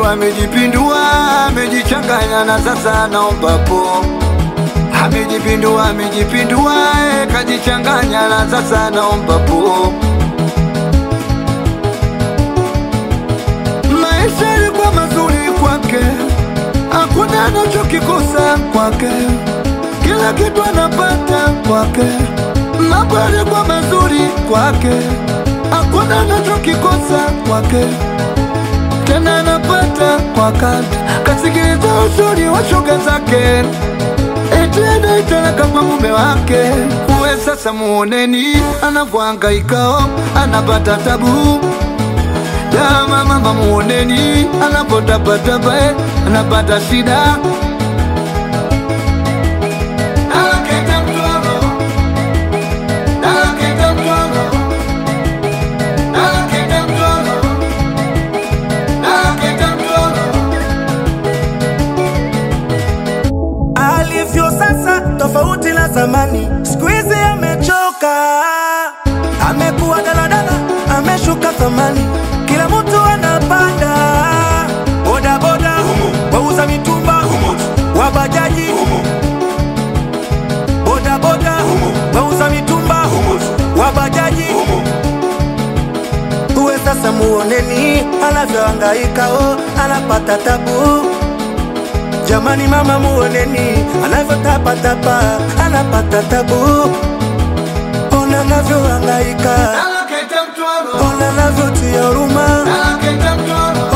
amejipindua, amejipindua, amejichanganya na sasa naomba po. Amejipindua, amejipindua, eh, kajichanganya na sasa naomba po. Maisha yalikuwa mazuri kwake, hakuna anachokikosa kwake, kila kitu anapata kwake. Mambo yalikuwa mazuri kwake, hakuna anachokikosa kwake, tena anapata kwa wakati. Kasikiliza ushauri wa shoga zake, eti anaitalaka kwa mume wake. Uwe sasa muoneni anavyohangaikao, anapata tabu Dama mama muoneni anapotabataba eh, anapata shida Anaketa mtoro, anaketa mtoro, anaketa mtoro, anaketa mtoro. alivyo sasa tofauti na zamani, siku hizi amechoka, amekuwa daladala, ameshuka thamani, kila mtu anapanda bodaboda, wauza mitumba, wabajaji, bodaboda, wauza mitumba, wabajaji uwe sasa muoneni anavyohangaika, oh, anapata tabu Jamani mama muoneni anavyotapatapa anapata tabu, ona anavyohangaika, Anaketa mtoro, ona anavyotia huruma, anaketa mtoro,